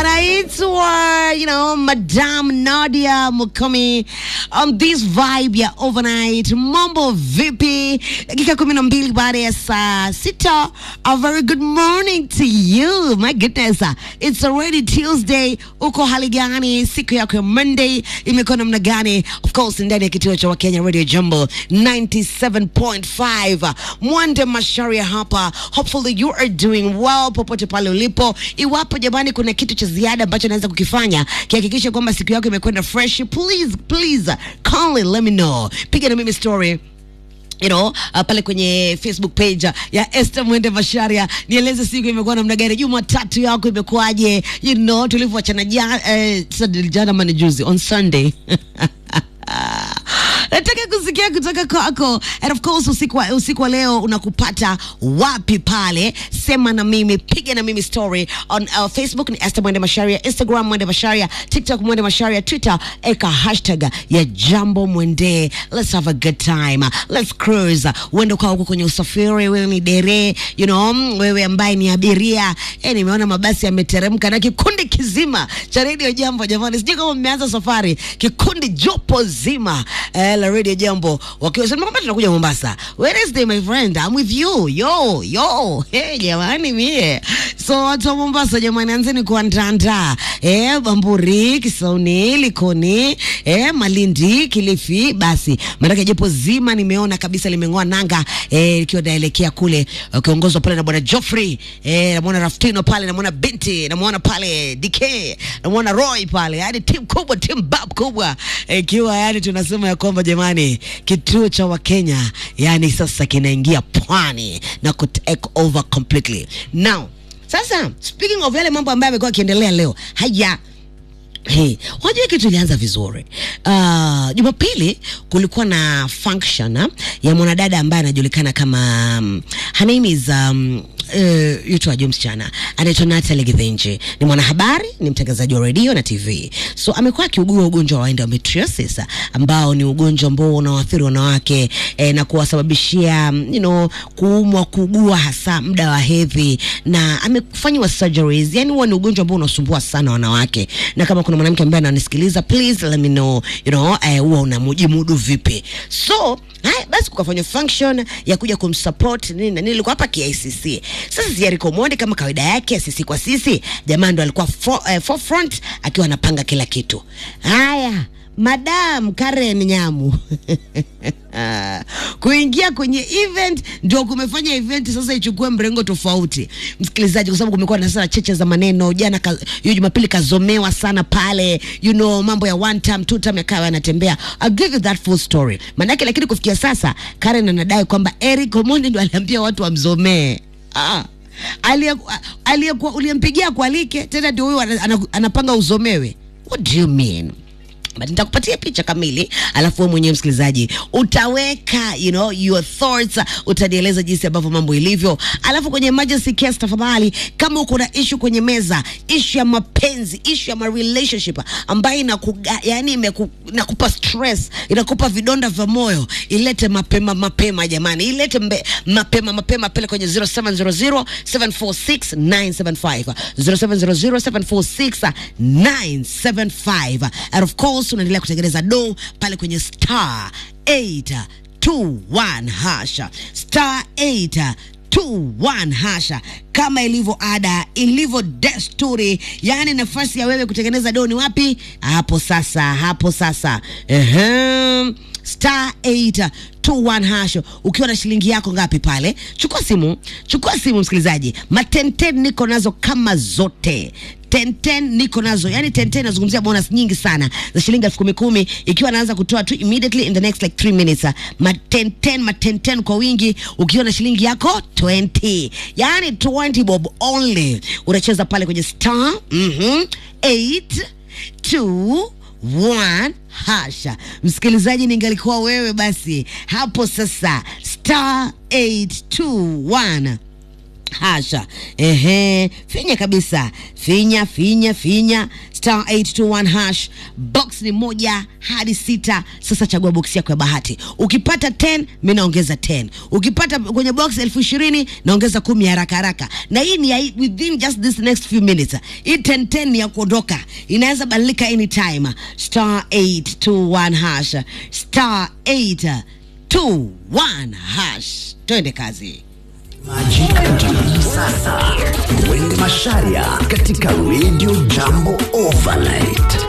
anaitwa you know Madam Nadia Mukami on this vibe ya overnight. Mambo vipi? Dakika kumi na mbili baada ya saa sita. A very good morning to you. My goodness, it's already Tuesday. Uko hali gani? Siku yako ya Monday imekuwa namna gani? Of course ndani ya kituo cha Wakenya Radio Jumbo 97.5 Mwande Masharia hapa. Hopefully you are doing well popote pale ulipo. Iwapo jamani, kuna kitu cha ziada ambacho naweza kukifanya kihakikisha kwamba siku yako imekwenda fresh, please please kindly let me know. Piga na mimi story you know, uh, pale kwenye Facebook page uh, ya Esther Mwende Masharia, nieleze siku imekuwa namna gani, Jumatatu yako imekuwaje? You know, tulivyoachana jana eh, sasa jana mani juzi on Sunday nataka kusikia kutoka kwako and of course usiku wa, usiku wa leo unakupata wapi pale sema na mimi piga na mimi story on uh, facebook ni Esther Mwende Masharia instagram Mwende Masharia tiktok Mwende Masharia twitter eka hashtag ya jambo mwende let's have a good time let's cruise uende ukawa huko kwenye usafiri wewe ni dere you know mm, wewe ambaye ni abiria eh nimeona mabasi yameteremka na kikundi kizima cha radio jambo jamani sijui kama mmeanza safari kikundi jopo zima eh, la radio jambo wakiwa sema kwamba tunakuja Mombasa Wednesday my friend I'm with you yo yo hey jamani mie so watu wa Mombasa jamani anzeni kuandaandaa eh, Bamburi Kisauni Likoni eh, Malindi Kilifi basi maanake jopo zima nimeona kabisa limeng'oa nanga eh, likiwa naelekea kule ukiongozwa pale na bwana Geoffrey eh, namwona Raftino pale namwona binti namwona pale DK namwona Roy pale yani timu kubwa timu bab kubwa ikiwa yani tunasema ya kwamba jamani kituo cha Wakenya yani sasa kinaingia pwani na ku take over completely now sasa speaking of yale mambo ambayo yamekuwa akiendelea leo haya Hey, wajua kitu ilianza vizuri. Uh, Jumapili kulikuwa na function ah, ya mwanadada ambaye anajulikana kama um, her name is um, uh, yutwaje msichana anaitwa Natalie Githinji. Ni mwanahabari, ni mtangazaji wa redio na TV. So amekuwa akiugua ugonjwa wa endometriosis ambao ni ugonjwa ambao unawaathiri wanawake eh, na kuwasababishia mm, you know, kuumwa, kuugua hasa muda wa hedhi na amefanyiwa surgeries. Yani huwa ni ugonjwa ambao unasumbua sana wanawake, na kama kuna mwanamke ambaye ananisikiliza, please let me know, you know, eh, huwa unamujimudu vipi? So haya basi, kukafanywa function ya kuja kumsupport nini na nini, ilikuwa hapa KICC. Sasa Jericho Monde kama kawaida yake, sisi kwa sisi, jamaa ndo alikuwa for, eh, forefront akiwa anapanga kila kitu. Haya, Madam Karen Nyamu kuingia kwenye event ndio kumefanya event sasa ichukue mrengo tofauti, msikilizaji, kwa sababu kumekuwa na sasa cheche za maneno. Jana ka, hiyo Jumapili kazomewa sana pale, you know, mambo ya one time two time yakawa yanatembea. I'll give you that full story manake, lakini kufikia sasa Karen anadai kwamba Eric Omondi ndio aliambia watu wamzomee ah aliyekuwa uliyempigia kualike tena ndio huyo ana- ana- anapanga uzomewe. What do you mean? But nitakupatia picha kamili alafu wewe mwenyewe msikilizaji utaweka you know, your thoughts utanieleza jinsi ambavyo mambo ilivyo alafu kwenye emergency case tafadhali kama uko na issue kwenye meza issue ya mapenzi issue ya ma relationship ambayo inakuga, yani imeku, inakupa stress inakupa vidonda vya moyo ilete mapema mapema jamani ilete mbe, mapema mapema pele kwenye 0700 746 975 0700 746 and of course unaendelea kutengeneza do pale kwenye star 821 hasha star 821 hasha kama ilivyo ada ilivyo desturi yani nafasi ya wewe kutengeneza do ni wapi hapo sasa hapo sasa Ehem. star 821 hasho ukiwa na shilingi yako ngapi pale chukua simu chukua simu msikilizaji matenten niko nazo kama zote tenten niko nazo yani tenten nazungumzia bonus nyingi sana za shilingi elfu kumi kumi ikiwa naanza kutoa tu immediately in the next like 3 minutes matenten matenten kwa wingi ukiwa na shilingi yako 20 yani 20 bob only unacheza pale kwenye star mhm 8 2 one hasha msikilizaji ningalikuwa wewe basi hapo sasa star 821 hasha ehe finya kabisa finya finya finya star 821 hash box ni moja hadi sita sasa chagua box yako ya bahati ukipata 10 mi naongeza 10 ukipata kwenye box elfu ishirini naongeza kumi haraka haraka na hii ni ya within just this next few minutes hii 10 10 ni ya kuondoka inaweza badilika anytime star 821 hash star 821 hash twende kazi Maji sasa. Mwende Masharia katika Radio Jambo Overnight.